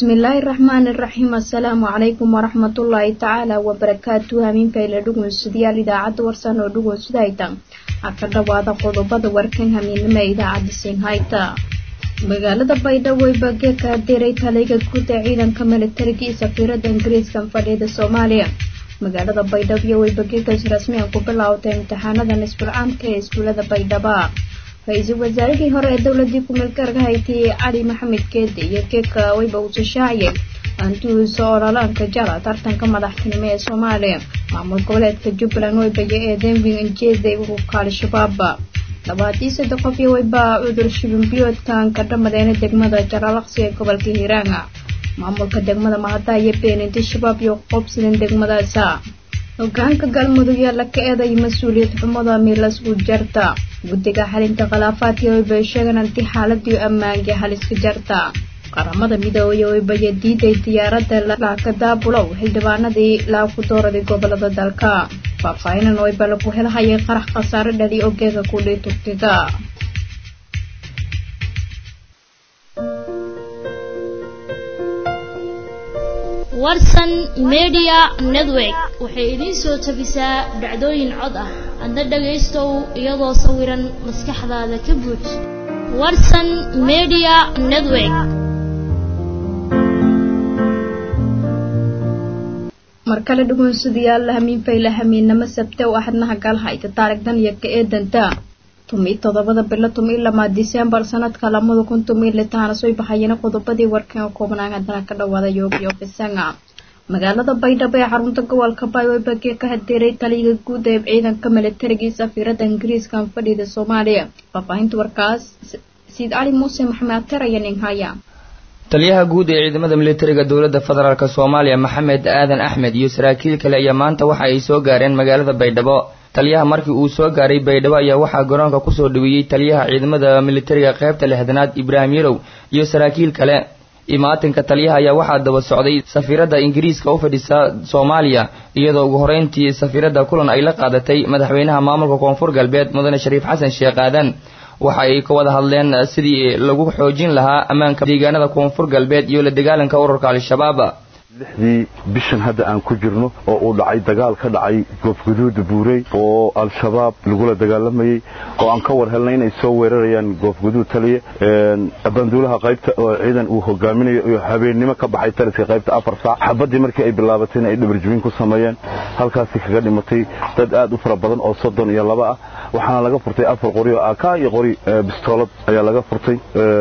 bismillaahi raxmaani raxiim assalaamu calaykum waraxmatullaahi tacaala wabarakaatu hamiinfayla dhugunsudayaal idaacadda warsan oo dhugunsudayta ha ka dhawaada qodobada warkan hamiinimo ee idaacadda siinhayta magaalada baydhabo ee bageeka diray taliga guud ee ciidanka militariga iyo safiirada ingiriiska fadhiyada soomaaliya magaalada baydhabo iyo weybageekas rasmiyan ku bilaawtay imtixaanada nisbulcaamka ee iskuulada baydhaba ra-iisul wasaarihii hore ee dowladii ku-meelgaarka haytay cali maxamed geede iyo geedka weyba uusa shaaciyay antuusa ololaanka jara tartanka madaxtinimo ee soomaaliya maamul goboleedka jubbaland weybayo ee denving injeeda ururka al-shabaab labaadii saddex qof iyo weyba cudur shibinbiyoodkan ka dhamadeena degmada jaraalaqsi ee gobolka hiiraanga maamulka degmada mahada iyo beeninti shabaab iyo qobsidan degmadaasa hogaanka galmudug yaa la ka eeday mas-uuliyad xumada miilasgu jarta guddiga xalinta khilaafaadka weyba sheegan anti xaaladii ammaanka haliska jarta qaramada midoobay weybaya diiday diyaaradda laakadaabulow xildhibaanadii laaku dooraday gobolada dalka faahfaahinan weyba lagu helhayay qarax khasaare dhali ogeega kudhii turkiga warsan media network waxay idiin soo tabisaa dhacdooyin cod ah adna dhagaystow iyadoo sawiran maskaxdaada ka buuj warsan media network mar kale dhugunsadayaal hamiinfayla hamiinnamo sabte oo axadnaha galhayta taarigdan iyo ka eedanta tumi toddobada bilo tumi lamaa disembar sanadka lamada kun tumi litaana soo baxayana qodobadii warkan oo koobnaan haddana ka dhawaada yoogiyo fisanga magaalada baydhabo ee xarunta gobolka baywebagee ka hadeeray taliga guud ee ciidanka militariga iyo safiirada ingiriiska fadhida soomaaliya faahfaahinta warkaas siid cali muuse maxamed ater ayaa ninhaya taliyaha guud ee ciidamada militariga dowladda federaalk soomaaliya maxamed aadan axmed iyo saraakiil kale ayaa maanta waxa ay soo gaareen magaalada baydhabo taliyaha markii uu soo gaaray baydhabo ayaa waxaa garoonka kusoo dhaweeyey taliyaha ciidamada militariga qaybta lixdanaad ibraahim yarow iyo saraakiil kale imaatinka taliyaha ayaa waxaa daba socday safiiradda ingiriiska u fadhisa soomaaliya iyadoo ugu horeyntii safiiradda kulan ay la qaadatay madaxweynaha maamulka koonfur galbeed mudane shariif xasan sheekh aadan waxa ay ka wada hadleen sidii lagu xoojin lahaa ammaanka deegaanada koonfur galbeed iyo la dagaalanka ururka al-shabaab lixdii bishan hadda aan ku jirno oo uu dhacay dagaal ka dhacay goofguduuda buurey oo al-shabaab lagula dagaalamayey oo aan ka war helnay inay soo weerarayaan goofguduud taliya banduulaha qaybta oo ciidan uu hogaaminayo iyo habeennimo ka baxay taliska qaybta afar saac xabaddii markii ay bilaabatayna ay dhabarjibin ku sameeyeen halkaasi kaga dhimatay dad aad u fara badan oo soddon iyo laba ah waxaana laga furtay afar qori oo aka iyo qori bistoolad ayaa laga furtay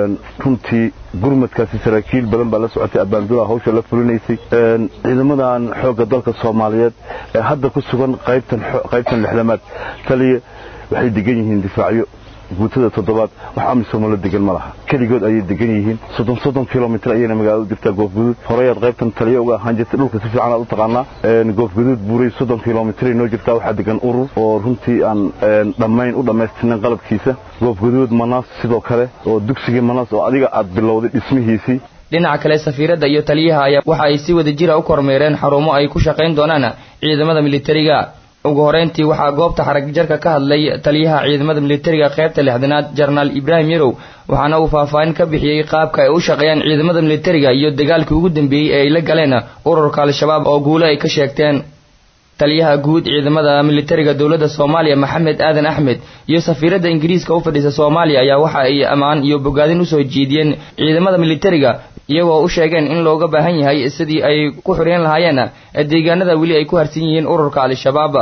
runtii gurmadkaasi saraakiil badan baa la socotay abaanduulaha hawsha la fulinaysay ciidamadan xoogga dalka soomaaliyeed ee hadda ku sugan qaybtan lixdamaad taliya waxay degan yihiin difaacyo guutada toddobaad wax amisomo la degan ma laha keligood ayay degan yihiin soddon soddon kilomitr ayayna magaalada u jirtaa goofguduud horeyaad qaybtan taliya uga ahaan jirtay dhulka si fiican aad u taqaanaa goofguduud buuray soddon kilomitray noo jirtaa waxaa degan urur oo runtii aan dhammayn u dhammaystirnayn qalabkiisa goofguduud manaas sidoo kale oo dugsigii manaas oo adiga aad bilowday dhismihiisii dhinaca kale safiiradda iyo taliyaha ayaa waxa ay si wada jira u kormeereen xarumo ay ku shaqayn doonaan ciidamada militariga ugu horeyntii waxaa goobta xaragjarka ka hadlay taliyaha ciidamada militariga qaybta lixdanaad jenaraal ibraahim yarow waxaana uu faahfaahin ka bixiyey qaabka ay u shaqeeyaan ciidamada militariga iyo dagaalkii ugu dambeeyey ee ay la galeen ururka al-shabaab oo guulo ay ka sheegteen taliyaha guud ciidamada militariga dowladda soomaaliya maxamed aadan axmed iyo safiiradda ingiriiska u fadhisa soomaaliya ayaa waxa ay ammaan iyo bogaadin usoo jeediyeen ciidamada militariga iyagoo u sheegeen in looga baahan yahay sidii ay ku xureen lahaayeen deegaanada weli ay ku harsan yihiin ururka al-shabaab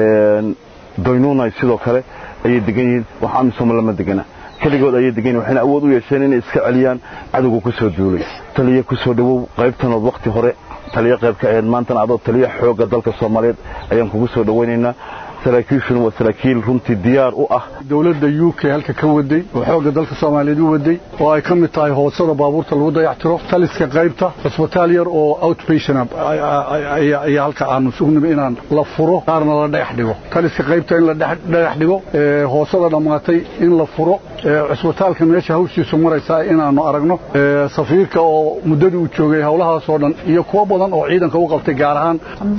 doynunay sidoo kale ayay degan yihiin wax amisomo lama degana keligood ayay degan yihin waxayna awood u yeesheen inay iska celiyaan cadowga ku soo duulay taliya ku soo dhowow qaybtanood wakhti hore taliya qayb ka ahayd maantana adoo taliya xoogga dalka soomaaliyeed ayaan kugu soo dhowaynaynaa saraakiishuna waa saraakiil runtii diyaar u ah dowladda u k halka ka waday oo xoogga dalka soomaaliyeed u waday oo ay ka mid tahay hoosada baabuurta lagu dayactiro taliska qaybta cusbitaal yar oo outpatient ayaa halka aanu sugnaba inaan la furo qaarna la dhagax dhigo taliska qaybta in la dhagax dhigo hoosada dhammaatay in la furo cusbitaalka meesha hawshiisu maraysaa inaanu aragno safiirka oo muddadii uu joogay howlahaasoo dhan iyo kuwo badan oo ciidanka u qabtay gaar ahaan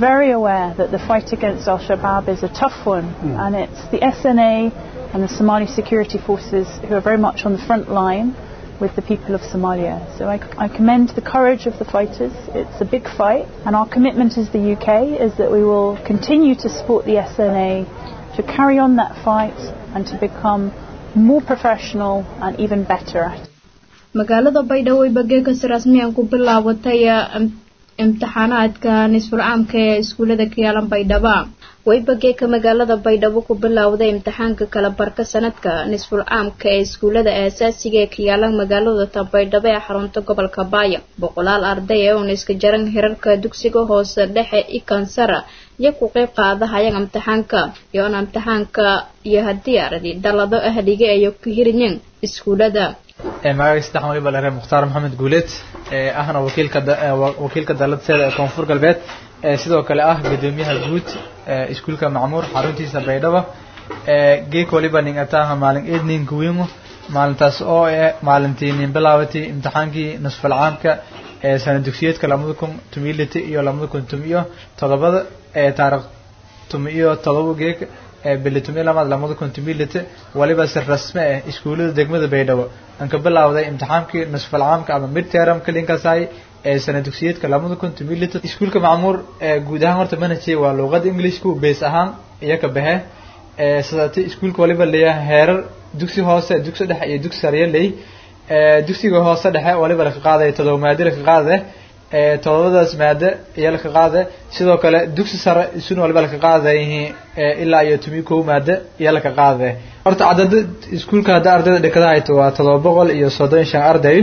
one, mm. and it's the SNA and the Somali security forces who are very much on the front line with the people of Somalia. So I, I commend the courage of the fighters. It's a big fight, and our commitment as the UK is that we will continue to support the SNA to carry on that fight and to become more professional and even better at it. magaalada baydhabo ay bageekasi rasmiyan ku bilaabatay imtixaanaadka nisful caamka ee iskuullada ka yaalan baydhaba way bageeka magaalada baydhabo ku bilowday imtixaanka kala barka sanadka nisful caamka ee iskuullada aasaasiga ee ka yaalan magaalada ta baydhabo ee xarunta gobolka baaya boqolaal arday ee uun iska jaran hirarka dugsiga hoose dhexe ikansara iyo ku qeyb qaadahayaan imtixaanka iyoona imtixaanka iyo haddii aradi dhalado ahliga ay ku hirinyin iskuullada magacay saddex waliba la reer mukhtaar maxamed guuleed ahna wakiilka wakiilka daladeeda ee koonfur galbeed sidoo kale ah gudoomiyaha guud iskuulka macmuur xaruntiisa baydhaba geek waliba nin ataaha maalin eed nin kuwingo maalintaas oo eh maalintii nin bilaabatay imtixaankii nusfal caamka ee sana dugsiyeedka labada kun tomiyo lita iyo labada kun tomiyo todobada ee taarikh tomiyo todoba geek bili tomiyo lamaad labada kun tomiyo lita waliba si rasmi ah iskuullada degmada baydhabo aan ka bilaawday imtixaankii nusfal caamka ama mid termka linkaasay ee sana dugsiyeedka labada kun tomiyo lita iskuulka macmuur guud ahaan horta manhajay waa luuqada englishku base ahaan iyo ka baxe sidaati iskuulka waliba leeyahay heerar dugsi hoose dugsi dhexe iyo dugsi sare ley dugsiga hoose dhexe waliba laka qaadaya todoba maado laka qaade todobadaas maado iyo laka qaade sidoo kale dugsi sare isuna waliba laka qaadayihiin ilaa iyo tomiyo kow maado iyo laka qaade horta cadada iskuulka hadda ardayda dhikada hayto waa todoba boqol iyo soddon iyo shan arday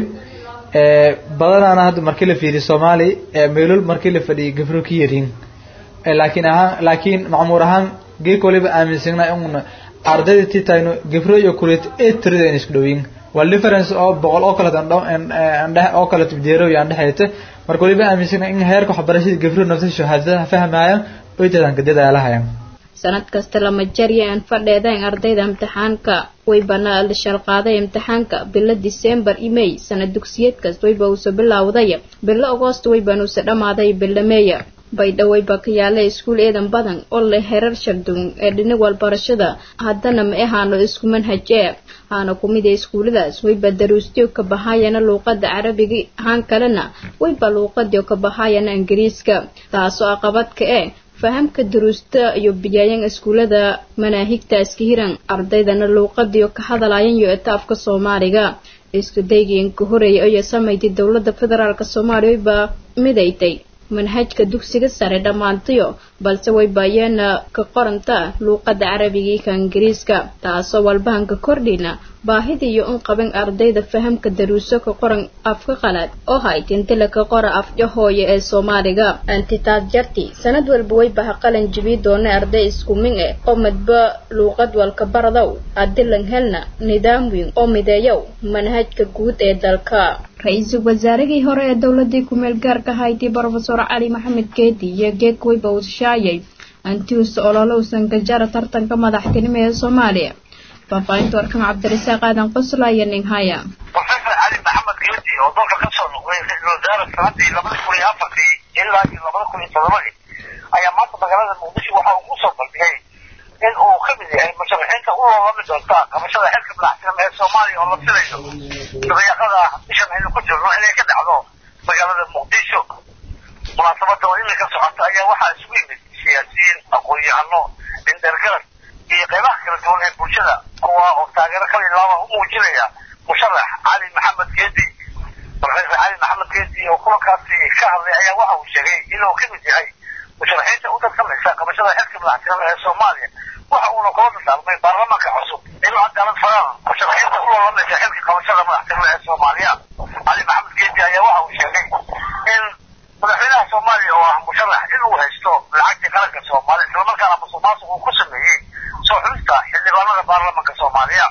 badanaana hadda markii la fiiriyo soomaali meelol markii la fadhiyay gabro ka yarin laakiin ahaan laakiin macmuur ahaan geek waliba aaminsana in ardayda tii taagno gabro iyo kuleet ee tirada in isku dhowyin waa difference oo boqol oo kaleet andhe oo kaleet jeero iyo andhexayta marka waliba aaminsana in heerka waxbarashada gabro nafta shahaadada fahmayaan oy tadan kadida lahayaan sanad kasta lama jarya aan fadheedayn ardayda imtixaanka waybana la shalqaaday imtixaanka bilo disembar iyo may sanad dugsiyeed kasta wayba uusa bilowday bilo agoost wayban uusa dhammaaday bilo meeya baydhaweyba ka yaala iskuul eedan badan oo leh herar sharduun ee dhinig walbarashada haddana ma ahaano isku manhaj ee haana kumid ee iskuulladaas wayba daruustiyo ka bahaayana luuqada carabiga ahaan kalena wayba luuqadiyo ka bahaayana ingiriiska taasoo aqabadka ee fahamka duruusta iyo biyaayan iskuullada manaahigta iska hiran ardaydana luuqadiyo ka hadalayan iyo etaafka soomaaliga isku daygiinka horeeya iyo samaydii dowladda federaalk soomaaliya wayba midaytay manhajka dugsiga sare dhammaantayo balse way baayeena ka qoranta luuqada carabiga iyo ka ingiriiska taasoo walbahanka kordhina baahida iyo un qaban ardayda fahamka daruuso ka qoran afka qalaad oo haytintila ka qora afja hooye ee soomaaliga antitaad jarti sanad walba way baha qalan jibi doona arday isku min eh oo madba luuqad walka baradow adilan helna nidaam weyn oo mideeyow manhajka guud ee dalka ra-iisul wasaarihii hore ee dowladii ku-meel gaarka hayti brofesor cali maxamed geedi iyo geek weyba uu shaayay antiusa ololowsan gajara tartanka madaxtinimo ee soomaaliya faahfaahinta warkan cabdirasaaq aadan qosla iyo ninhaya professor cali maxamed geedi oo dalka ka soo noqday ra-iisul wasaare sanadii labada kun iyo afartii ilaa iyo labada kun iyo todobadii ayaa maanta magaalada muqdisho waxa uu kusoo bandhigay in uu ka mid yahay musharaxiinta u loolami doonta qabashada xilka madaxtinimo ee soomaaliya oo la filayo dabayaaqada bishan aynu ku jirno inay ka dhacdo magaalada muqdisho munaasabada oo iminka socota ayaa waxaa isugu yimid siyaasiyiin aqoon-yahano indhergarad iyo qeybaha kala duwan ee bulshada kuwa oo taageero kala ilaaba u muujinaya musharax cali maxamed geedi professor cali maxamed geedi oo kulankaasi ka hadlay ayaa waxa uu sheegay inuu ka mid yahay musharaxiinta u tartamaysa qabashada xilka madaxtinimo ee soomaaliya waxa uuna kula dardaarmay baarlamaanka cusub inuu cadaalad faraan musharaxiinta u lolamaysa xilka qabashada madaxtinimo ee soomaaliya cali maxamed geedi ayaa waxa uu sheegay in madaxweynaha soomaaliya oo ah musharax inuu haysto lacagtii qaranka soomaaliya islamarkaana musuq maasuq uu ku sameeyey soo xulista xildhibaanada baarlamaanka soomaaliya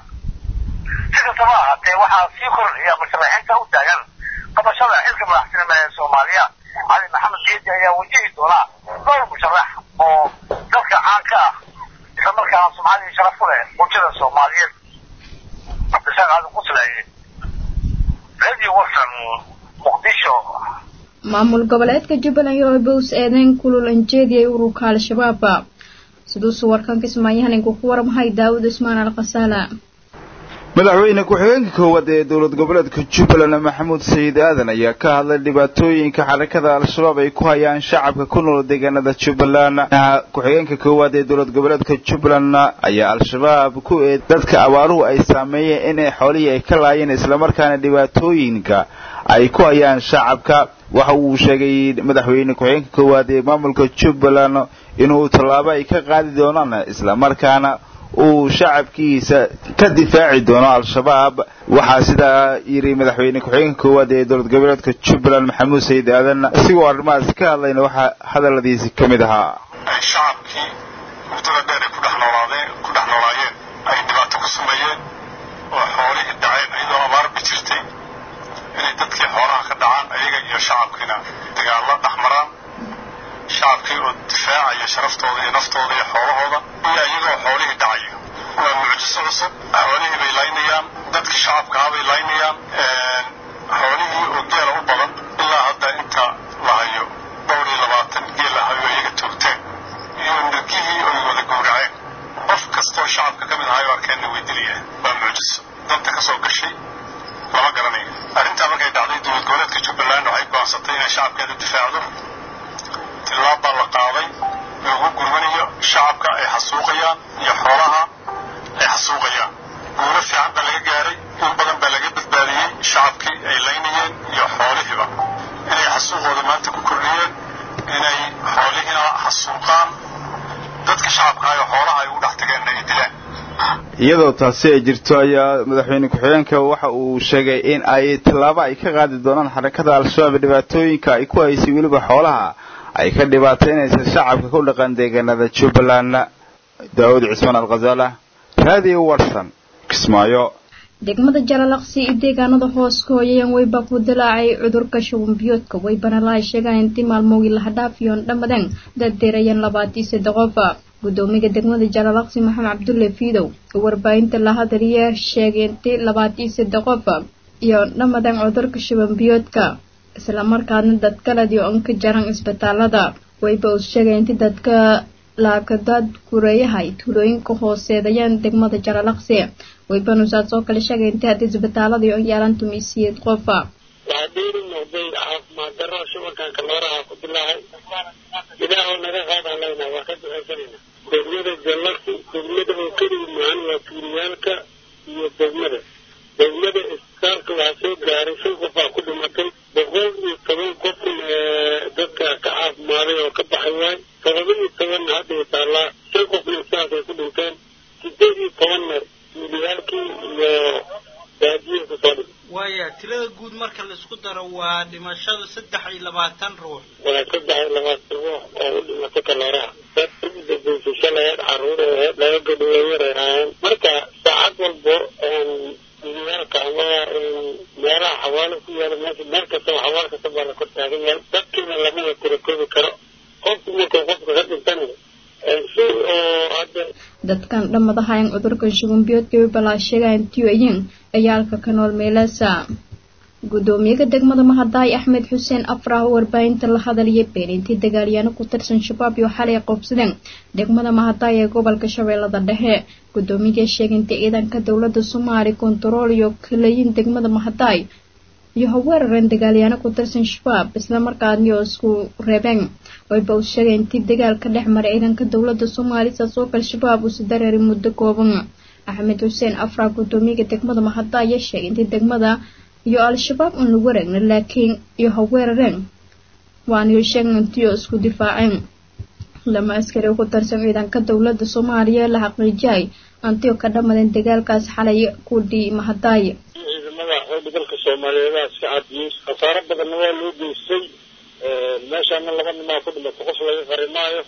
si kastaba ahaatee waxaa sii kordhaya musharaxiinta u taagan qabashada xilka madaxtinimo ee soomaaliya cali maxamed geedi ayaa wajihi doona dhowr musharax oo dalka caan ka ah islamarkaana sumcadii sharaf ku leh bulshada soomaaliyeed cabdisaaq aadan quslaaye radio watson muqdisho maamul goboleedka jubbaland iyo bows eedeyn kulul anjeediyay ururka al-shabaaba siduusu warkan kismaayahaninku ku warmahay daawud ismaan al khasaala madaxweyne ku-xigeenka koowaad ee dowlad goboleedka jubbaland maxamuud sayid aadan ayaa ka hadlay dhibaatooyinka xarakada al-shabaab ay ku hayaan shacabka ku nool deegaanada jubbaland ku-xigeenka koowaad ee dowlad goboleedka jubbaland ayaa al-shabaab ku eed dadka abaaruhu ay saameeyeen inay xoolihii ay ka laayeen islamarkaana dhibaatooyinka ay ku hayaan shacabka waxa uu sheegay madaxweyne ku-xigeenka koowaad ee maamulka jubbaland inuu tallaabo ay ka qaadi doonaan islamarkaana uu shacabkiisa ka difaaci doono al-shabaab waxaa sidaa yidhi madaxweyne ku-xigeenka koowaad ee dowlad goboleedka jubbaland maxamuud sayid aadan isigoo arrimahaasi ka hadlayna waxaa hadalladiisi ka mid ahaa shacabkii muddada dheer ay ku dhex noolaadeen ku dhex noolaayeen ay dhibaato ku sameeyeen oo xoolihii dhaceen iyadoo abaarba jirtay inay dadkii xoolaha ka dhacaan ayaga iyo shacabkiina dagaallo dhex maraan shacabkii oo difaacaya sharaftooda iyo naftooda iyo xoolahooda iyo iyagoo xoolihii dhacayo waa mucjiso cusub xoolihii bay laynayaan dadkii shacabkahaa bay laynayaan xoolihii oo geela u badan ilaa hadda inta la hayo dhowr iyo labaatan geel la hayo iyaga toogteen iyo nirgihii oy wada gowraceen qof kastoo shacabka ka mid ahayo arkeenna way dilayaan waa mucjiso danta ka soo gashay lama garanayo arrintaa markay dhacday dowlad goboleedka jubbaland waxay go'aansatay inay shacabkeeda difaacdo tillaab baa la qaaday loogu gurmanayo shacabka ay xasuuqayaan iyo xoolaha ay xasuuqayaan guulo fiican baa laga gaaray in badan baa laga badbaadiyey shacabkii ay laynayeen iyo xoolihiiba inay xasuuqooda maanta ku kordhiyeen inay xoolihiina xasuuqaan dadka shacabka ayo xoolaha ay ugu dhex tageenna ay dilaan iyadoo taasi ay jirto ayaa madaxweyne ku-xigeenka waxa uu sheegay in ay tallaabo ay ka qaadi doonaan xarakada al-shabaab dhibaatooyinka ay ku haysay weliba xoolaha ay ka dhibaataynaysa shacabka ku dhaqan deegaanada jubbaland daawud cismaan alkhazaala raadiyo warsan kismaayo degmada jalalaqsi iyo deegaanada hoos ka hooyayan weyba ku dilaacay cudurka shuban biyoodka weybana lahay sheegaan intii maalmoogii lahadhaafiyoon dhammadeen dad deerayeen labaatii saddex qofa gudoomiga degmada jalalaqsi maxamed cabdulle fiidow oo warbaahinta la hadaliya sheegay intii labaatii saddex qofa iyo dhammadeen cudurka shuban biyoodka islamarkaadna dadkaladii oon ka jaran isbitaalada wayba uu sheegay intii dadka laakadaad kureeyahay tuulooyinka hooseedayaan degmada jalalaqsi waybanusaad soo kale sheegay intii haddii isbitaaladii oo yaalan tumisiyeed qofa waxaa dheeri noqday caafimaad darro shubankan kalooraha ku dilaahay ilaahoo naga qaadaan leynaa waa ka ducaysanayna degmada jallaqsi degmada oo keligi mahan waa tuuliyaalka iyo degmada degmada isbitaalka waxaa soo gaaray shan qofaa ku dhimatay boqol iyo toban qof dadka ka caafimaaday oo ka baxay waay todoba iyo tobanna hadday taallaa shan qofna sidaasay ku dhinteen sideed iyo tobanna tuuliyaalkii iyo baadiyihi kusoo dhintay waaya tirada guud marka laisku daro waa dhimashada saddex iyo labaatan ruux waa saddex iyo labaatan ruux oo u dhimatay kalooraha dad ugu dambeysay shalay caruur ee laga gadhooyar ay ahaayeen marka saacad walbo tuuliyaalka ama meelaha xawaalo ku yaala meesha meel kastaba xawaal kasta baa la kor taagan yahay dadkiina lamada tirakoobi karo qofku markuu qofka ka dhintana si oo hadda dadkan dhammadahayan cudurka shubanbiyoodka balaa sheegayan tiyoyin ciyaalka ka nool meelaasa gudoomiyaha degmada mahadaay axmed xuseen afrah oo warbaahinta la hadaliyay beenintii dagaalyaano ku tirsan shabaab iyo xalay qoobsadeen degmada mahadaay ee gobolka shabeellada dhexe gudoomiyaha sheegintay ciidanka dowlada soomaali kontarool iyo kalayin degmada mahadaay iyo haweerareen dagaalyaano ku tirsan shabaab islamarkaadni oo isku reebeen wayba uu sheegay intii dagaalka dhex maray ciidanka dowlada soomaali saas oo kale shabaab uusi dareeray muddo kooban axmed xuseen afrah gudoomiyaha degmada mahadaay ayaa sheegay intii degmada iyo al-shabaab un lagu wareegna laakiin iyo haweerareen waaniyo sheegan intiioo isku difaaceen lama askari ku tarsan ciidanka dowlada soomaaliya la xaqiijiyay antio ka dhammadeen dagaalkaas xalay ku dhii mahadaay ciidamada xoogga dalka soomaaliyeed iska cadiyey khasaaro badanna waa loo geystay meeshaana laba nimaa ku dhimato qof laga qari maayo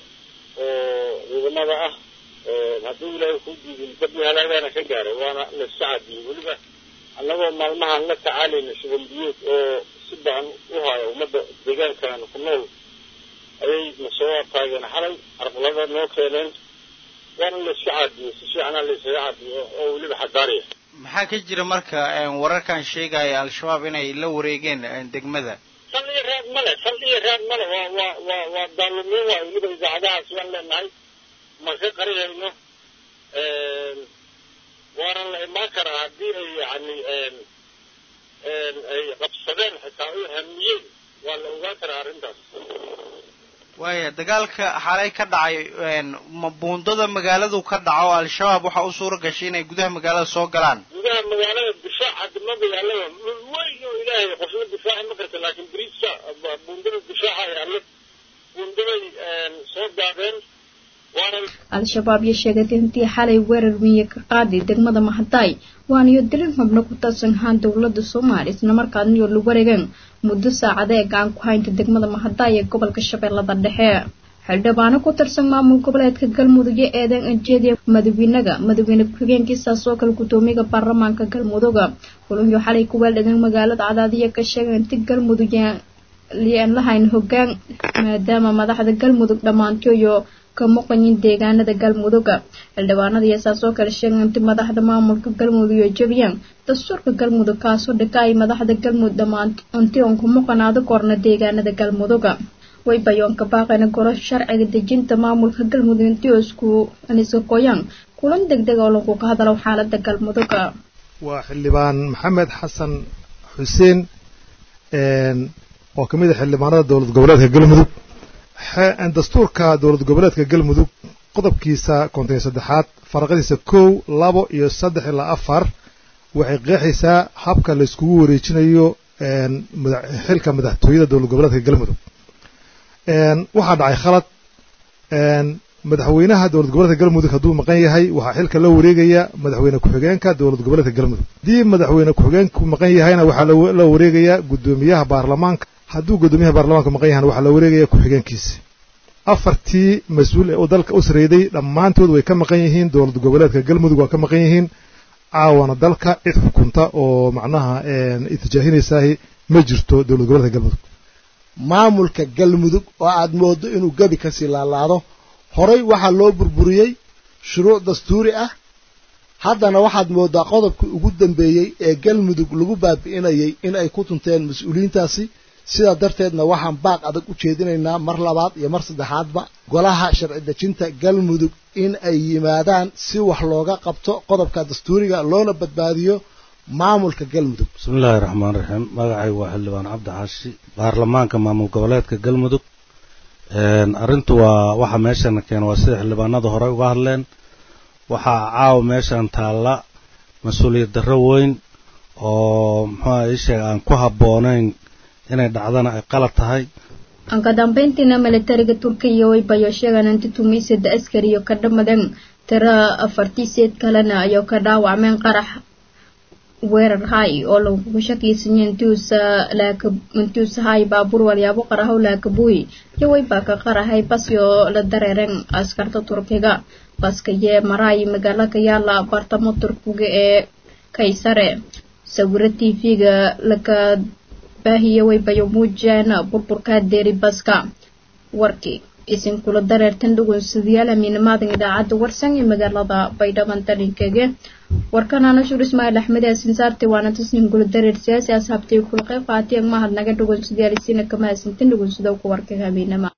oo ciidamada ah haddii ilaahay ku diidin dad halaagaana ka gaaray waana la iska cadiyey weliba annagoo maalmahan la tacaalayna shuban biyood oo si badan u haya ummadda deegaankan ku nool ayay nasoo taageen xalay carqalada noo keeneen waana la iska caadiyey si fiicana la isaga caadiyo oo weliba xadaariya maxaa ka jira marka wararkan sheegaya al-shabaab inay la wareegeen degmada sal iyo raad male sal iyo raad male waa waa waa waa daalumiin waay weliba idaacadahaas waan leenahay ma ka qarihayno waana la imaan karaa haddii ay yacni ay qabsadeen xitaa u hamiyeen waa la ogaan karaa arrintaas waaya dagaalka xalay ka dhacay ma buundada magaaladu ka dhaco al-shabaab waxaa u suura gashay inay gudaha magaalada soo galaan gudaha magaalada difaaca dima magaalada dhul weyn oo ilaahay qofna difaaci ma karta laakiin bariiska buundada difaaca ay alle buundaday soo daadeen al-shabaab iyo sheegatay intii xalay weerar miye ka qaaday degmada mahadaay waaniyo dilin xubno ku taabsan ahaan dowladda soomaaliya islamarkaadniyo la wareegeen muddo saacada ee gacan ku haynta degmada mahadaay ee gobolka shabeellada dhexe xildhibaano ku tirsan maamul goboleedka galmudug iyo eedeyn anjeediya madaxweynaga madaxweyne ku-xigeenkiisaas oo kale gudoomiyaga baarlamaanka galmuduga kulunyo xalay ku weeldhigeen magaalada cadaadiya ka sheegay inti galmudug lian lahayn hogaan maadaama madaxda galmudug dhammaantiyo ka muqanyin deegaanada galmuduga xildhibaanada iyo saas oo kale sheegay inti madaxda maamulka galmudug iyo jabiyaan dastuurka galmudug kaasoo dhika ay madaxda galmudug dhammaan inti oon ku muqanaado korna deegaanada galmuduga way bayoonka baaqayna golo sharciga dejinta maamulka galmudug intii oo isku aniska qoyaan kulan deg deg oo lagu ka hadalo xaalada galmuduga waa xildhibaan maxamed xasan xuseen oo ka mid a xildhibaanada dowlad goboleedka galmudug dastuurka dowlad goboleedka galmudug qodobkiisa konton iyo saddexaad faraqadiisa kow labo iyo saddex ilaa afar waxay qeexaysaa habka la iskugu wareejinayo xilka madaxtooyada dowlad goboleedka galmudug waxaa dhacay khalad madaxweynaha dowlad goboleedka galmudug hadduu maqan yahay waxaa xilka la wareegaya madaxweyne ku-xigeenka dowlad goboleedka galmudug haddii madaxweyne ku-xigeenku maqan yahayna waxaa la wareegaya guddoomiyaha baarlamaanka hadduu guddoomiyaha baarlamaanka maqan yahayna waxaa la wareegaya ku-xigeenkiisa afartii mas-uul ee dalka u sareeday dhammaantood way ka maqan yihiin dowlad goboleedka galmudug waa ka maqan yihiin caawana dalka cid xukunta oo macnaha itijaahinaysaah ma jirto dowlad goboleedka galmudug maamulka galmudug oo aad mooddo inuu gebi kasii laalaado horay waxaa loo burburiyey shuruuc dastuuri ah haddana waxaad mooddaa qodobkii ugu dambeeyey ee galmudug lagu baabi'inayay in ay ku tunteen mas-uuliyiintaasi sidaa darteedna waxaan baaq adag u jeedinaynaa mar labaad iyo mar saddexaadba golaha sharci dejinta galmudug in ay yimaadaan si wax looga qabto qodobka dastuuriga loona badbaadiyo maamulka galmudug bismillaahi raxmaan raxiim magacay waa xildhibaan cabdi xaashi baarlamaanka maamul goboleedka galmudug arrintu waa waxa meeshana keena waa sida xildhibaanada hore uga hadleen waxaa caawa meeshan taalla mas-uuliyad darro weyn oo muxuuha isheeg aan ku habboonayn inay dhacdana ay qalad tahay anka dambeyntiina militariga turkiya way bayo sheegaan inti tumiisada askariyo ka dhamadan tira afartiiseed kalena ayuu ka dhaawacmeen qarax weerar hay oo lagu shakiysanya intuusa hay baabuur walyaabo qarahow laakabuuy iyo waybaa ka qarahay basyo la dareereen askarta turkiga baska yee maraay magaalo ka yaala bartamo turkiga ee kaysare sawiro t v-ga laka baahiya waybayo muujeen burburkaa deeri baska warkii isinkula dareertan dhugunsidayaal amiinamaadan idaacadda warsan ee magaalada baydhaban talinkege warkan anashur ismaaciil axmed ee sinsaarti waana tasnin gula dareer siyaasi asxaabtii kula qayb qaatiyag mahad naga dhugunsidayaal isina kama hasintin dhugunsidow ku warka habeenama